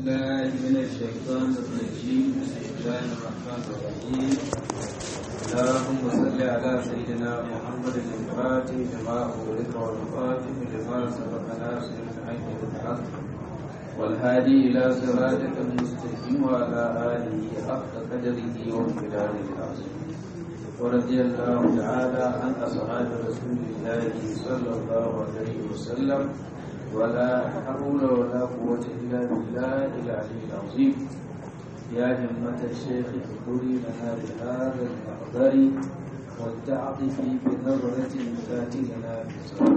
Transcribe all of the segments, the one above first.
الله من الشيطان الرجيم بسم الله الرحمن الرحيم اللهم صل على سيدنا محمد الفاتح لما أغلق والخاتم لما سبق ناصر الحق بالحق والهادي إلى صراطك المستقيم وعلى آله حق قدره وامتداره العظيم ورضي الله تعالى عن أصحاب رسول الله صلى الله عليه وسلم ولا حول ولا قوة إلا بالله العلي العظيم يا همة الشيخ اذكري لنا بهذا المحضر والتعطف بنظرة تأتي لنا بصبر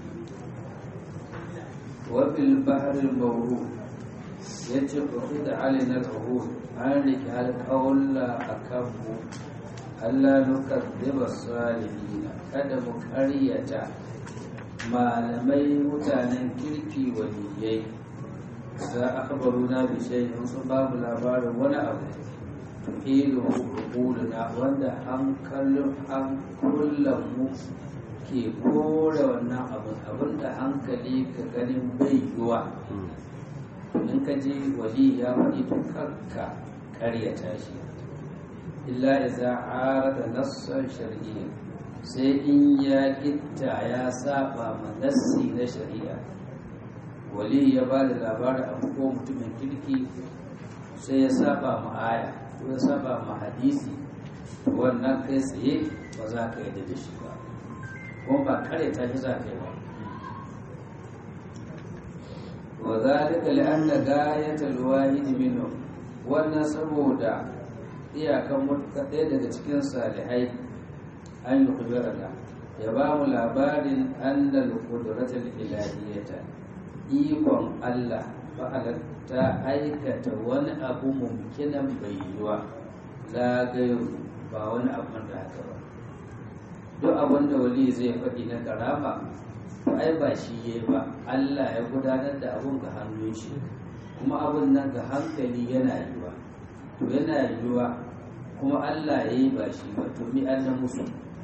وفي البحر الموروث يجب خذ علينا العهود عنك هل قول أكبر ألا نكذب الصالحين kada mu ƙaryata malamai mutanen kirki waliyai za a kabaru na bishai sun ba mu labarin wani abu tuhilu na wanda an kallon an kullum mu ke kore wannan abin abin da hankali ka ganin bai yiwa in ka ji wali ya faɗi to kanka ƙaryata shi illa iza arada nassan shar'iyya sai in ya gitta ya saba ma nassi na shari'a wali ya ba da labarin abu ko mutumin kirki sai ya saba ma aya ko ya saba ma hadisi wannan kai tsaye ba za ka yi da shi ba kuma ba kare ta shi za ka yi ba wa zalika li'anna gayatul wahid minhum wannan saboda iyakan mutuka ɗaya daga cikin salihai an yi kubirana ya ba mu labarin annal kudratul ilahiyata ikon Allah fa'alar ta aikata wani abu mumkinan bai yiwa zagayo ba wani abin da haka ba duk abin da wali zai faɗi na karama ai ba shi ya ba Allah ya gudanar da abun ga hannun shi kuma abun nan ga hankali yana yiwa to yana yiwa kuma Allah ya yi ba shi ba to mi an musu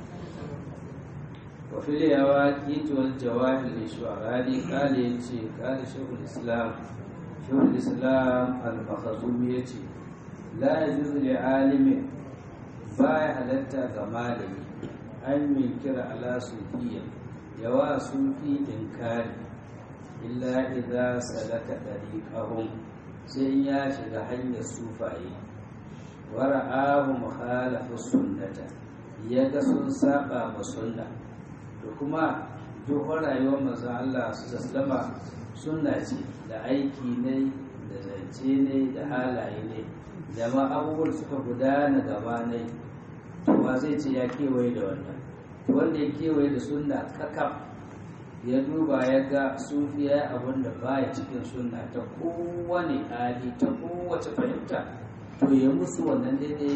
وفي اليواقيت والجواهر للشعراني قال يتي قال شيخ الإسلام شيخ الإسلام المخزومي يتي لا يجوز لعالم باي حلتا غمالي أن ينكر على صوفيا يوا صوفي إنكاري إلا إذا سلك طريقهم sai ya shiga hanyar sufaye wara'ahu mukhalafu sunnata ya ga sun saba ma sunna da kuma dokar rayuwar maza Allah su zaslama suna ce da aiki ne da zance ne da halaye ne da ma abubuwan suka gudana gaba ne ba zai ce ya kewaye da wannan wanda ya kewaye da sunna kakaf ya duba ya ga sufiya abin da baya cikin sunna ta kowane hali ta kowace fahimta to ya musu wannan daidai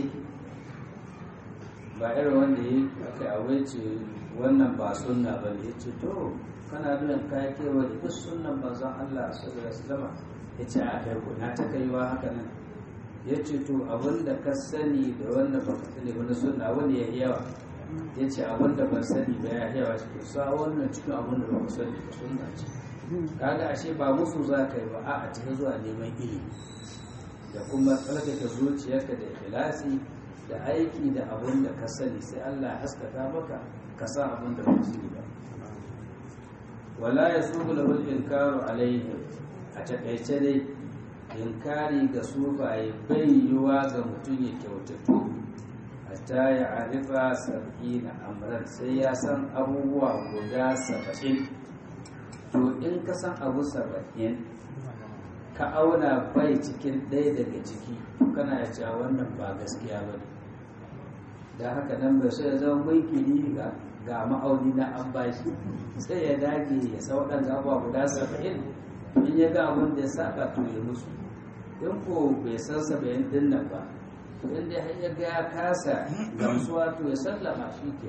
ba irin wanda ya aka awaice wannan ba sunna ba ne ce to kana biyan kaya kewa da duk sunnan manzon Allah sallallahu alaihi wasallam ya ce a kai ko na ta kaiwa haka nan ya ce to abin da ka sani da wanda ba ka sani wani sunna wani ya yawa ya ce abin da ban sani ba ya yawa shi to sa wannan cikin abin da ba ka sani ba sunna ce kaga ashe ba musu za ka yi ba a a cikin zuwa neman ilimi da kuma tsarkake zuciyarka da ikhlasi da aiki da abin da ka sani sai Allah ya haskaka maka ka sa abin da ba su ba wala ya su lahul inkaru alaihi a takaice dai inkari ga sufaye bai yiwa ga mutum ya kyautatu hatta ya arifa sab'ina amran sai ya san abubuwa guda saba'in to in ka san abu saba'in ka auna bai cikin ɗaya daga ciki kana ya cewa wannan ba gaskiya ba ne da haka nan bai so ya zama mulkini ga ga ma'auni na an bashi sai ya dage ya sa waɗanda abuwa guda saba'in in ya ga abin da ya saba to ya musu in ko bai san saba'in din nan ba to in dai har ya ga ya kasa gamsuwa to ya sallama shi ke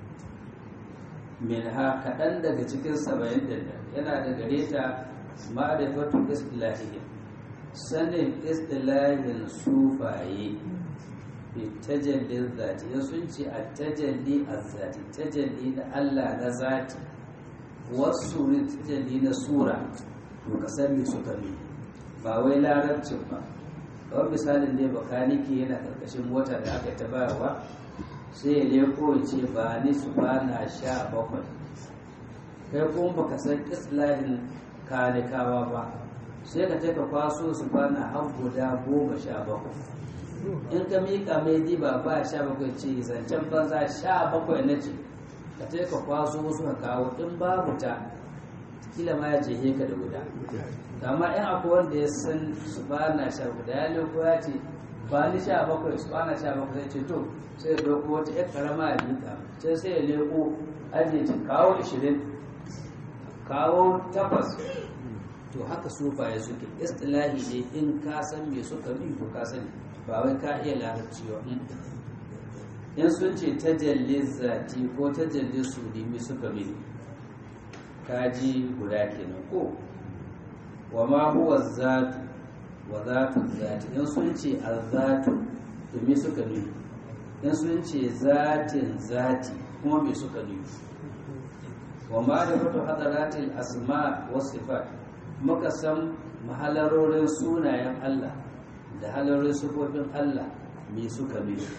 min ha kaɗan daga cikin saba'in din nan yana da gare ta ma'arifatu istilahiyya sanin istilahin sufaye tajallin zati ya sun ce a tajalli a zati tajalli na Allah na zati wasu ne tajalli na sura to ka san me suka bi ba wai larabcin ba kawai misalin ne bakaniki yana karkashin mota da aka ta bayarwa sai ya leko ya ce ba ni su ba na sha bakwai kai kuma baka san islahin kanikawa ba sai ka taka kwaso su ba na har guda goma sha bakwai in ka mika mai diba ba sha bakwai ce zancen banza sha bakwai na ce ka taka kwaso wasu ka kawo in babu ta kila ma ya ce ka da guda amma in akwai wanda ya san su ba na sha guda ya leko ya ce ba ni sha bakwai su ba na sha bakwai sai ce to sai ya dauko wata yar karama a lika sai sai ya leko ajiye ce kawo ishirin kawo takwas to haka sufaye suke istilahi ne in ka san me suka bi ko ka sani ba wai ka iya larabci ba in sun ce tajalli zati ko tajalli sudimi suka bi kaji guda kenan ko wa ma huwa zatu wa zatu zati in sun ce azzatu to me suka nufi in sun ce zatin zati kuma me suka nufi wa ma da fito hadaratil asma wa sifat muka san mahalarorin sunayen Allah da halarorin sifofin Allah me suka nufi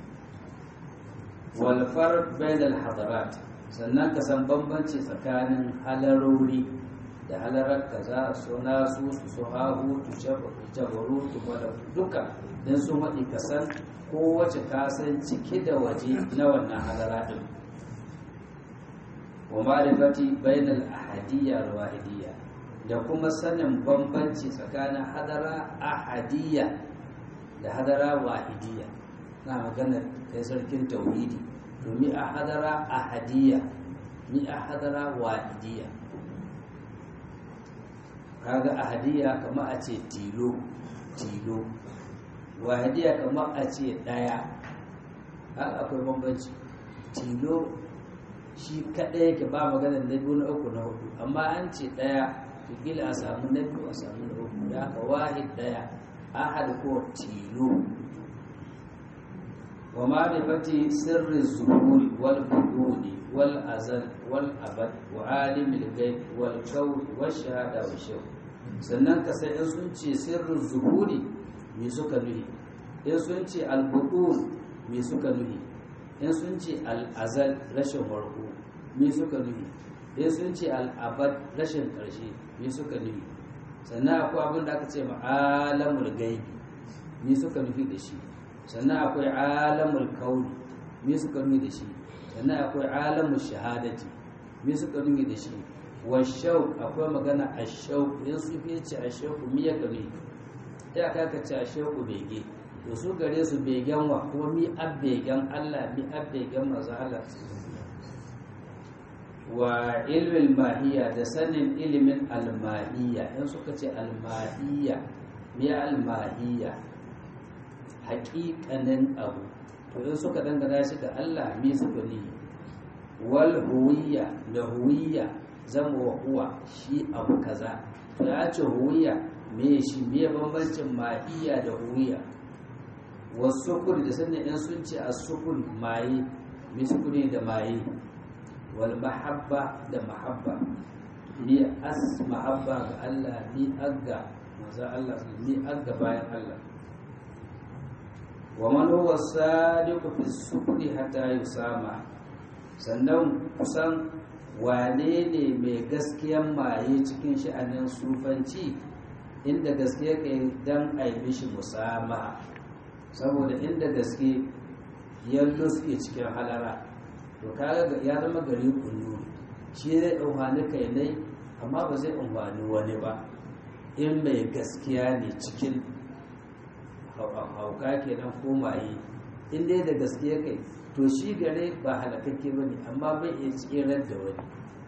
wal farq bainal hadarat sannan ka san bambanci tsakanin halarori da halarar kaza su nasu su su hahu tu jabaru tu wada duka don sun haɗi ka san kowace kasan ciki da waje na wannan halara ɗin wa ma'rifati bainal ahadiyya da wahidiyya da kuma sanin bambanci tsakanin hadara ahadiyya da hadara wahidiyya na maganar kai sarkin tauhidi to mi a hadara ahadiyya mi a hadara wahidiyya kaga ahadiyya kama a ce tilo tilo wahidiyya kama a ce daya haka akwai bambanci tilo shi kaɗai yake ba maganar na biyu na uku na hudu amma an ce daya kila a samu na biyu a samu na uku da haka wahid daya ahad ko tilo wa ma'rifati sirri zuhuri wal buduni wal azal wal abad wa alimil ghaib wal kawn wa shahada wa shaw sannan ka sai in sun ce sirrin zuhuri me suka nuhi in sun ce al budun me suka nuhi in sun ce al azal rashin warko me suka nuhi in sun ce al abad rashin karshe me suka nuhi sannan akwai abin da aka ce ma'alamul gaibi me suka nufi da shi sannan akwai alamul kauni me suka nufi da shi sannan akwai alamul shahadati me suka nufi da shi wa shau akwai magana a shau in su fi ce a shau mi ya kame ya ka ka ce a shau bege to su gare su begen wa kuma mi ab begen Allah mi ab begen manzo Allah wa ilmin mahiya da sanin ilimin almahiya in suka ce almahiya me almahiya haƙiƙanin abu to in suka dangana shi ga Allah me suka ne wal huwiya da huwiya zama wa huwa shi abu kaza to ya ce huwiya me shi me bambancin mahiya da huwiya wasu kuri da sanin in sun ce as-sukun maye me sukuni da maye wal mahabba da mahabba ni as mahabba ga Allah ni agga manzo Allah ni agga bayan Allah wa man huwa sadiqu fi sukri hatta yusama sannan kusan wane ne mai gaskiyan maye cikin sha'anin sufanci inda gaske kai dan aibi shi musama saboda inda gaske yallo suke cikin halara to kaga ya zama gari kullu shi zai amfani kai ne amma ba zai amfani wani ba in mai gaskiya ne cikin hauka kenan ko maye in dai da gaskiya kai to shi gare ba halakakke ba ne amma bai iya tsirar da wani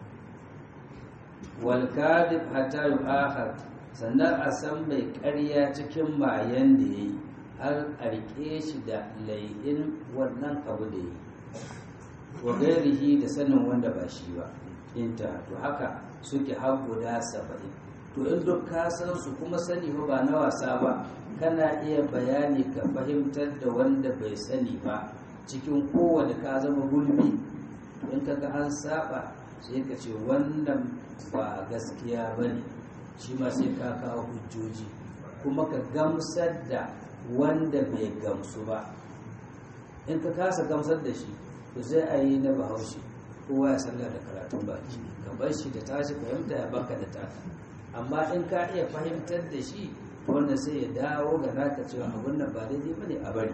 wal kadib hatta yu'akhar sannan a san mai ƙarya cikin mayan da yayi har a rike shi da lai'in wannan abu da yayi wa gairihi da sanin wanda ba shi ba inta to haka suke har guda saba'in to in duk ka san su kuma sani ba na wasa ba kana iya bayani ka fahimtar da wanda bai sani ba cikin kowane ka zama gulbi to in kaga an saba sai ka ce wannan ba gaskiya ba ne shi ma sai ka kawo hujjoji kuma ka gamsar da wanda bai gamsu ba in ka kasa gamsar da shi to sai a yi na bahaushe kowa ya sallar da karatun baki ka bar shi da tashi fahimta ya baka da taka amma in ka iya fahimtar da shi wanda sai ya dawo ga naka cewa abun nan ba daidai bane a bari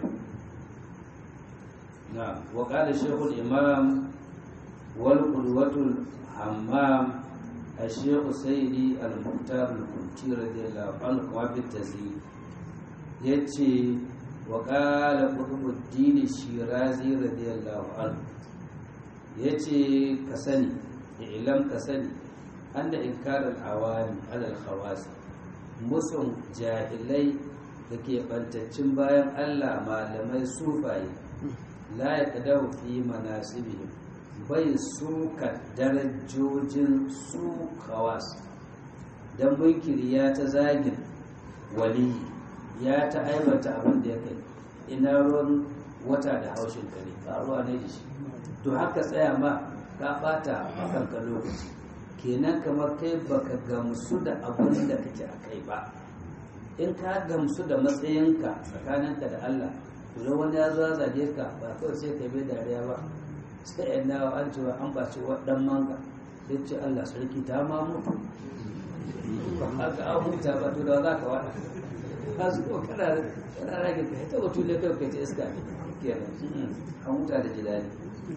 na wa qala shaykhul imam wal qudwatul hammam الشيخ سيدي المختار الكنتي رضي الله عنه كما في التزيين يتي وقال قطب الدين الشيرازي رضي الله عنه يتي كسني إعلام كسني أن إنكار العوام على الخواص musun jahilai da ke bantaccin bayan Allah malamai sufaye la ya kadau fi manasibihim bai suka darajojin su kawas don munkiri ya ta zagin waliyi ya ta aibata abin da ya kai ina ruwan wata da haushin kare faruwa ne da shi to haka tsaya ma ka bata makanka lokaci kenan kamar kai baka gamsu da abin da kake a kai ba in ka gamsu da matsayinka tsakaninka da Allah to wani ya zo zage ka ba kawai sai ka bai dariya ba sai yan nawa an cewa an baci waɗan manga sai ce Allah sarki ta ma mutu haka an huta ba to da za ka waɗa ka su ko kana kana rage ka ita wato ne kai kai ta iska ne kenan an huta da jidali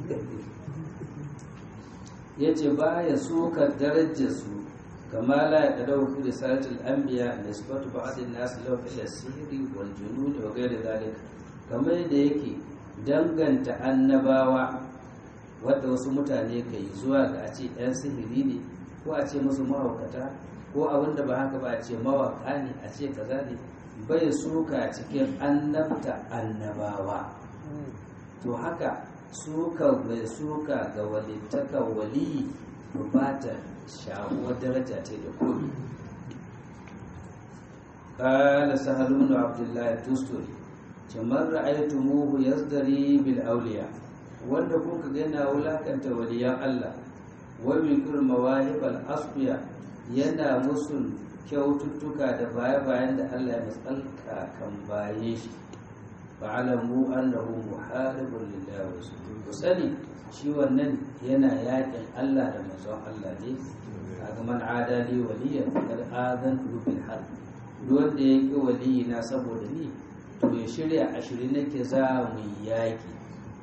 yace ba ya suka darajar su kama la ya kadau fi risalatul anbiya nisbatu ba'd an-nas law ila sihri wal junun wa ghayr dhalika kamar da yake danganta annabawa wadda wasu mutane ka yi zuwa ga a ce 'yan sihiri ne ko a ce musu mahaukata ko abin da ba haka ba a ce mawaka ne a ce kaza ne bai suka cikin annabta annabawa to haka suka bai suka ga walittaka waliyi to ba ta shawuwar daraja ce da komi قال سهل بن عبد الله التستري كمن رأيتموه يزدري بالأولياء wanda kun ka yana wulakanta waliyan Allah wa mikul mawahibal asfiya yana musu kyaututtuka da baya bayan da Allah ya matsalka kan baye shi fa'alamu annahu muharibun lillahi wa rasulihi ku sani shi wannan yana yakin Allah da manzon Allah ne kaga man adali waliyan kad adan bil harb duk wanda yake waliyi na saboda ni to ya shirya ashirin nake za mu yaki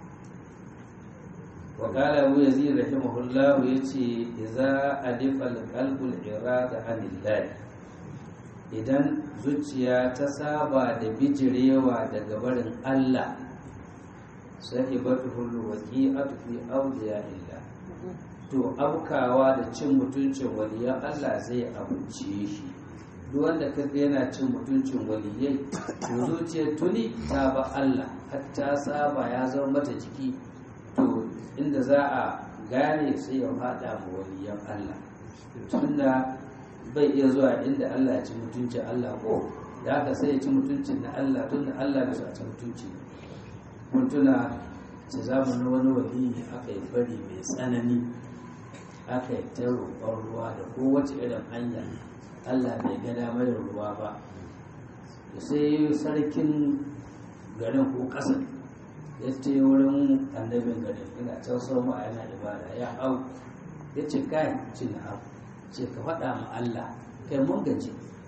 وقال أبو يزيد رحمه الله يتي إذا أدف القلب الإرادة عن الله idan zuciya ta saba da bijirewa daga barin Allah sai batu hullu waqi'atu fi awliya illa to abkawa da cin mutuncin waliyan Allah zai abuce shi duk wanda kaga yana cin mutuncin waliyai to zuciyar tuni ta ba Allah hatta saba ya zama mata jiki to inda za a gane sai ya fada ma waliyan Allah tunda bai iya zuwa inda Allah ya ci mutuncin Allah ko da haka sai ya ci mutuncin na Allah tunda Allah bai sa ci mutunci mun tuna ce zamanin wani wali aka yi bari mai tsanani aka yi ta roƙon ruwa da kowace irin hanya Allah bai ga damar ruwa ba sai sarkin garin ko ƙasar ya ce wurin annabin garin ina can sau ma yana ibada ya hau ya ce kai ce na hau ce ka faɗa ma Allah kai mun gaji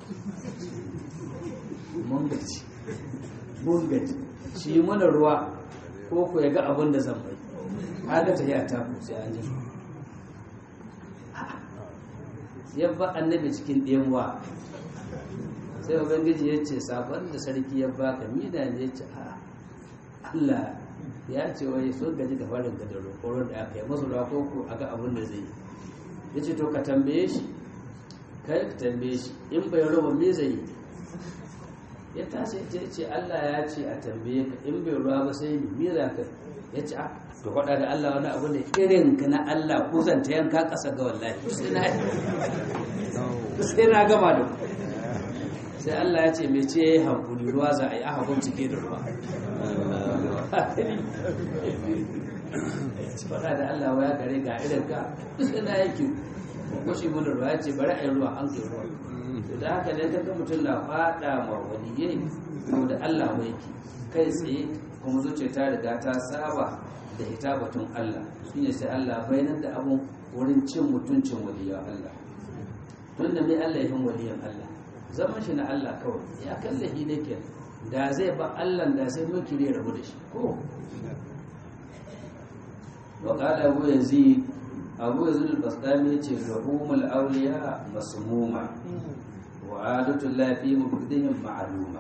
mun gaji mun gaji shi mana ruwa ko ku ya ga abin da zan bai haka ta yi ta ku sai an ji ya ba annabi cikin ɗemuwa sai ubangiji ya ce sabon da sarki ya baka mida ne ya ce a Allah ya ce wai sun gaji da farin da roƙoron da aka yi masu ruwa ko ku aga abin da zai yi ya ce to ka tambaye shi kai ka tambaye shi in bai ruwa me zai yi ya tashi ya ce Allah ya ce a tambaye ka in bai ruwa ba sai ni me za ka ya ce a to faɗa da Allah wani abu ne irin ka na Allah ko zan ta yanka ƙasa ga wallahi sai na gama da sai Allah ya ce me ce yayi hankuli ruwa za a yi aka cike da ruwa faɗa da Allah waya gare ga irin ka sai na yake ko shi mun ruwa ya ce bari a yi ruwa an kai ruwa da haka ne kaga mutum na fada ma waliyai to da Allah mai ki kai tsaye kuma zuciya ta riga ta saba da ita batun Allah shine sai Allah bayanar da abun wurin cin mutuncin waliyan Allah tun da mai Allah yin waliyan Allah zaman shi na Allah kawai ya kallahi ne ke da zai ba Allah da sai mulki ne rabu da shi ko wa qala abu yazid abu yazid al-bastami yace ruhumul awliya masmuma wa adatu la fi mubdihim ma'luma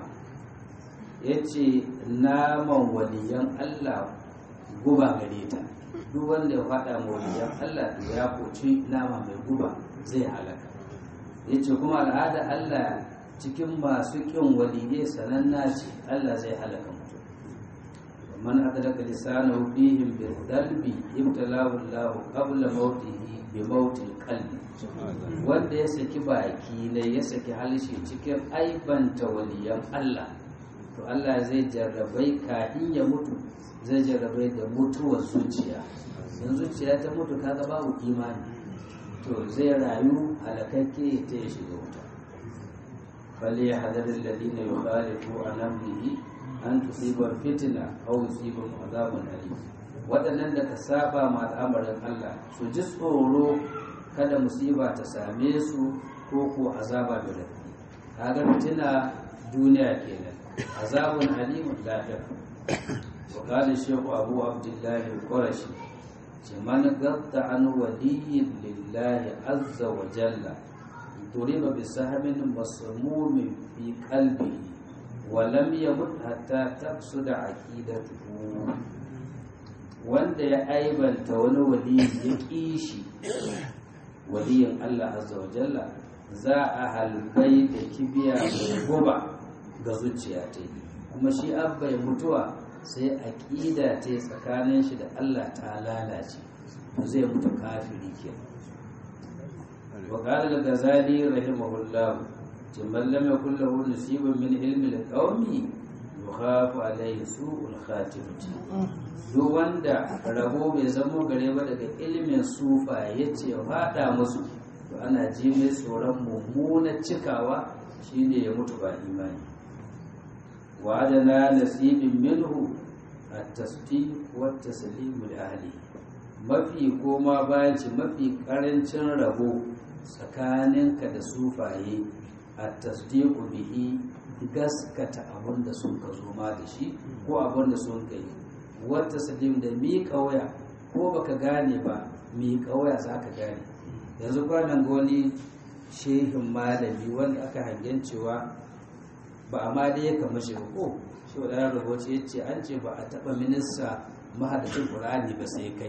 yace naman waliyan Allah guba gare ta duk wanda ya faɗa ma waliyan Allah to ya koci nama mai guba zai halaka yace kuma al'ada Allah cikin masu ƙin waliyai sananna ce Allah zai halaka mutum man adalaka lisanahu fihim bil dalbi ibtalahu Allah qabla mautihi bi mautil qalbi wanda ya saki baki ne ya saki halishi cikin aibanta waliyan Allah to Allah zai jarrabai kafin ya mutu zai jarrabai da mutuwar zuciya in zuciya ta mutu kaga babu imani to zai rayu halakakke ta ya shiga wuta فليحذر الذين يخالفوا عن امره ان تصيبهم فتنه او يصيبهم عذاب اليم waɗannan da ka saba ma al'amarin Allah su ji tsoro kada musiba ta same su ko ko azaba da rafi kaga fitina duniya kenan azabun alimun lahir wa qala shaykhu abu abdullah al-qurashi man gatta an waliyyin lillahi azza wa jalla ضرب بسهم مسموم في قلبه ولم يمت حتى تفسد عقيدته wanda ya aibanta wani wali ya ƙi shi waliyin Allah azza wa jalla za a halbai da kibiya mai guba ga zuciya ta yi kuma shi abba ya mutuwa sai aƙida ta tsakanin shi da Allah ta lalace zai mutu kafiri kenan وقال الغزالي رحمه الله من لم يكن له نصيب من علم القوم يخاف عليه سوء الخاتمة duk wanda rabo bai zamo gare ba daga ilimin sufa ya ce faɗa musu to ana ji mai tsoron mummunar cikawa shine ya mutu ba imani wa adana nasibin minhu at-tasdiq wa at-taslim li ahli mafi koma bayan ci mafi karancin rabo tsakaninka da sufaye a tasdiku bihi gaskata abin da sun ka zo ma da shi ko abin da sun ka yi wata salim da miƙa waya ko baka gane ba miƙa waya za ka gane yanzu kwanan ga wani shehin malami wanda aka hangen cewa ba a ma da ya kama shi ko shi wa ɗaya rubuce ya ce an ce ba a taɓa minista mahadacin ƙur'ani ba sai kai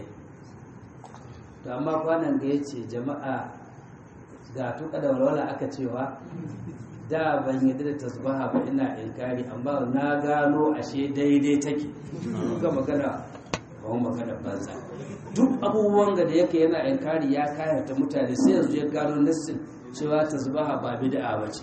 to amma kwanan ga ya ce jama'a ga tuka da walwala aka cewa da ban yadda da tasbaha ba ina inkari amma na gano ashe daidai take ga magana ba magana banza duk abubuwan da yake yana inkari ya kayata mutane sai yanzu ya gano nassin cewa tasbaha ba bid'a ba ce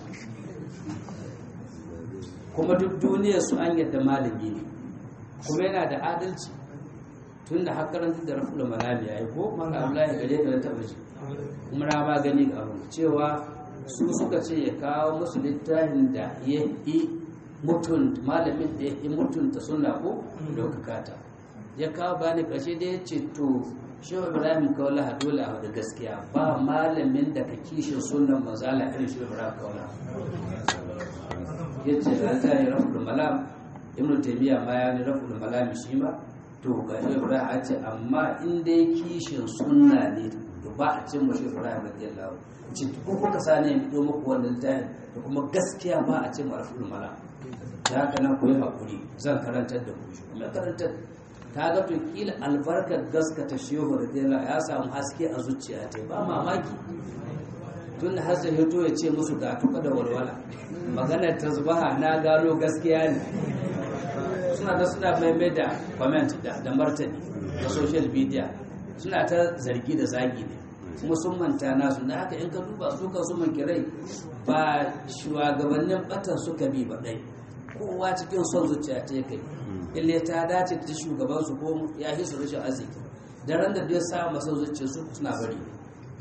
kuma duk duniyar su an yadda malami ne kuma yana da adalci tun da har karanta da rafu da malami ya yi ko maka abdullahi gare da taba ji kuma na ba gani ga abin cewa su suka ce ya kawo musu littafin da ya yi mutun malamin da ya yi mutunta suna ko daukaka ta ya kawo bani kashe da ya ce to shehu ibrahim kawala dole a da gaskiya ba malamin da ka kishin sunan mazala irin shehu ibrahim kawala ya ce da ta yi rafu da malam ibn taymiya ma ya ni rafu da malam shi ma to ga ibrahim a ce amma in dai kishin sunna ne to ba a cin mashi ibrahim radiyallahu ce ko kuka sani ya fito muku wannan littafin da kuma gaskiya ba a cin marful mala da haka nan ku yi hakuri zan karantar da ku kuma karantar ta ga to kila albarkar gaskata shehu radiyallahu ya samu haske a zuciya ta ba mamaki tun da har sai hito ya ce musu ga tuka da walwala maganar tasbaha na gano gaskiya ne suna da suna maimai da comment da da martani da social media suna ta zargi da zagi ne kuma sun manta nasu da haka in ka duba su kan su mankirai ba shugabannin batan suka bi ba dai kowa cikin son zuciya ta kai ille ta dace ta shugaban su ko ya yi su rashin arziki da ran da duk sa masa zuciya su suna bari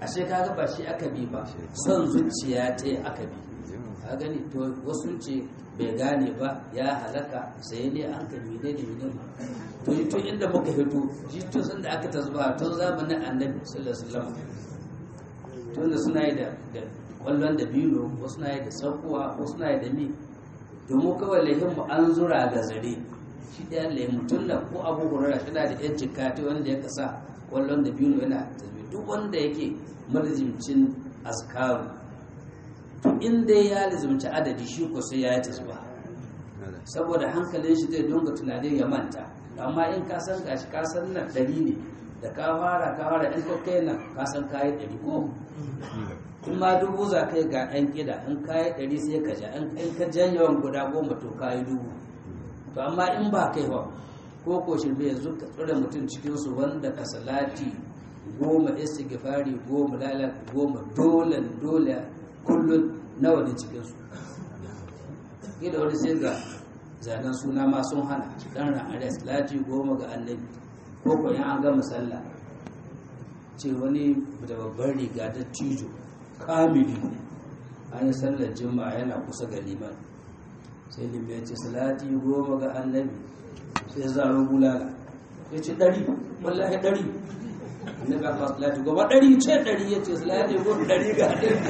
ashe kaga ba shi aka bi ba son zuciya ta aka bi ka gani to wasu ce bai gane ba ya halaka sai ne an ka mine da mine to yi tun inda muka hito shi tun sun da aka tasba tun zamanin annabi sallallahu alaihi wasallam tun da suna yi da kwallon da biyu wasu na yi da saukowa wasu na yi da mi domin kawai laifin mu an zura ga zare shi ɗaya laifin tun da ko abu hurara shi na da yan jikati wanda ya kasa kwallon da biyu yana tasbi duk wanda yake marzimcin azkaru to in dai ya lizimci adadi shi ko sai ya yi tasba saboda hankalin shi zai dunga tunanin ya manta amma in ka san gashi ka san nan ɗari ne da ka fara ka fara in ka kai nan ka san kayi ɗari ko in ma dubu za ka yi ga ɗan ƙida in kayi ɗari sai ka ja in ka jan yawan guda goma to kayi dubu to amma in ba kai ba ko ko shirme yanzu ka tsira mutum cikinsu wanda ka salati goma istighfari goma lalat goma dole dole kullum nawa ne cikinsu kila wani sai ga zanen suna ma sun hana dan ra'are salati goma ga annabi ko ko in an gama sallah ce wani da babbar riga da tijo kamili an yi sallar jima'a yana kusa ga liman sai liman ya ce salati goma ga annabi sai zaro bulala ya ce ɗari wallahi ɗari annabi aka salati goma ɗari ce ɗari ya ce salati goma ɗari ga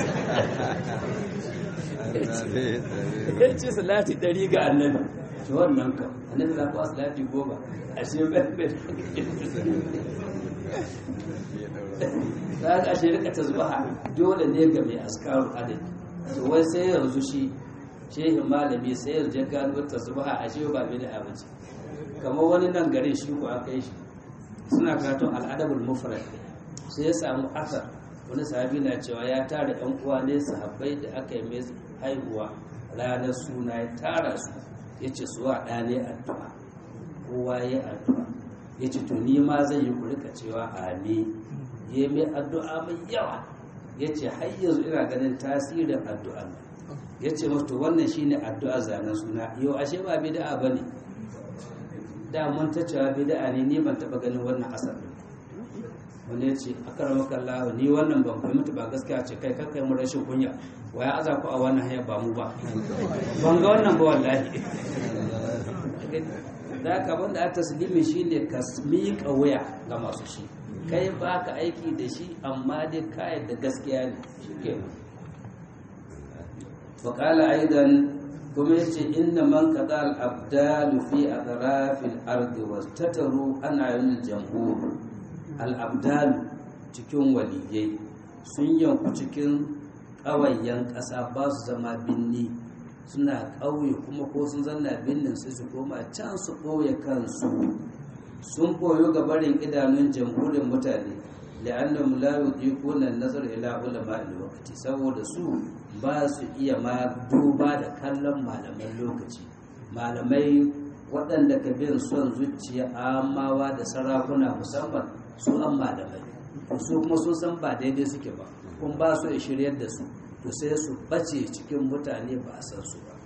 annabi ya ce salati ɗari ga annabi ce wannan kam annabi za ku salati goma a shi bai za ka shi rika tasbaha dole ne ga mai askaru adadi to wai sai yanzu shi shehin malami sai yanzu ya gano tasbaha a shi ba bi da abinci kamar wani nan garin shi ko aka yi shi suna karatun al'adabul mufrad sai ya samu asar wani sahabi na cewa ya tara yan uwa ne sahabbai da aka yi mai haihuwa ranar suna ya tara su ya ce suwa ɗa ne addu'a kowa ya addu'a ya ce to ni ma zai yi ku rika cewa amin ya mai addu'a mai yawa ya ce har yanzu ina ganin tasirin addu'a ya ce masu wannan shi ne addu'a zanen suna yau ashe ba bida'a ba ne da mun ta cewa bida'a ne ni ban taɓa ganin wannan asar wani ya ce a karamakan lahu ni wannan ban fahimta ba gaskiya ce kai kakai mu rashin kunya waya aza ku a wannan hanyar ba mu ba ban ga wannan ba wallahi da haka wanda a taslimi shine ka miƙa wuya ga masu shi kai ba ka aiki da shi amma dai kayan da gaskiya ne shi ke waƙala aidan kuma yace inna man qada al abdalu fi atrafil ardi wastataru ana yin jamhur al abdalu cikin waliyai sun yanku cikin ƙawayen ƙasa ba su zama binni suna ƙauye kuma ko sun zanna binnin su su koma can su ɓoye kansu sun koyo ga barin idanun jamhurin mutane la'annahum la yudiquna an-nazar ila ulama al-waqti saboda su ba su iya ma duba da kallon malaman lokaci malamai waɗanda ka bin son zuciya amawa da sarakuna musamman su an malamai su kuma sun san ba daidai suke ba kun ba su da shiryar da su to sai su bace cikin mutane ba a san su ba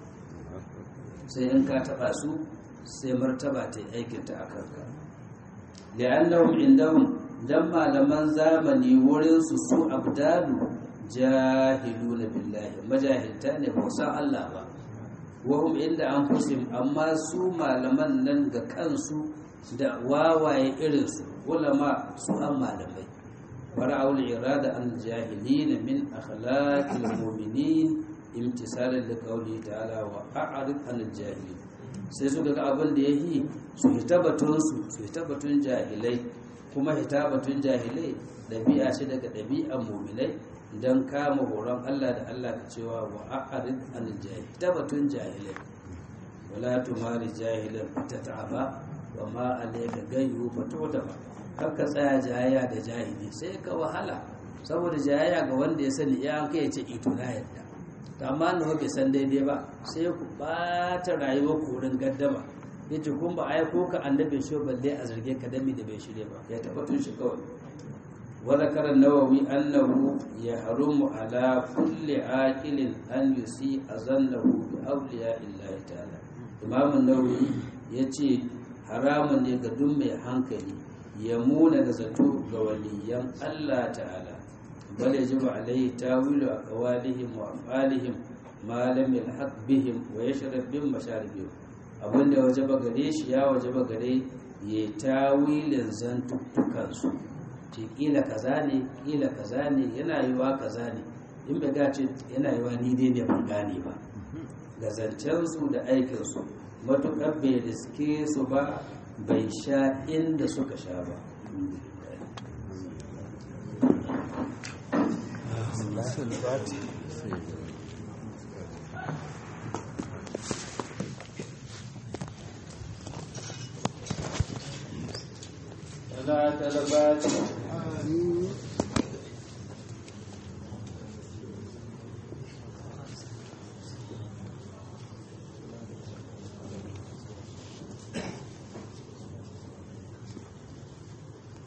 sai in ka taba su sai martaba ta yi aikinta a kanka li'annahum indahum dan malaman zamani wurin su su abdalu jahiluna billahi majahilta ne ba san Allah ba wahum inda an fusim amma su malaman nan ga kansu da wawaye irin su ulama su an malamai ورعوا الإرادة عن الجاهلين من أخلاق المؤمنين امتثالا لقوله تعالى وأعرض عن الجاهلين sai suka ga abin da ya yi su hita batunsu su hita batun jahilai kuma hita batun jahilai ɗabi'a ce daga ɗabi'an muminai don kama horon Allah da Allah ka cewa wa a'arid an jahil hita batun jahilai wala tumari jahilan fatata'aba wa ma alayka gayyu fatutaba kakka tsaya jayayya da jahili sai ka wahala saboda jayayya ga wanda ya sani ya kai ya ce ito na yadda to amma na bai san daidai ba sai ku bata rayuwar korin gaddama yace kun ba ai ko ka annabi shi balle a zarge ka dami da bai shirye ba ya tabbatun shi kawai wa zakara nawawi annahu yahrumu ala kulli aqilin an yusi azannahu bi awliya illahi ta'ala imam nawawi yace haramun ne ga duk mai hankali ya muna da zato ga waliyan Allah ta'ala bal yajibu alayhi tawilu aqwalihim wa af'alihim ma lam yalhaq bihim wa yashrab bin masharibihim abinda wajaba gare shi ya wajaba gare ya tawilin zantuttukansu ce kila kaza ne kila kaza ne yana yiwa kaza ne in bai gace yana yiwa ni dai ne ban gane ba da zancensu da aikinsu matuƙar bai riske su ba bai sha inda suka sha ba لا تلبات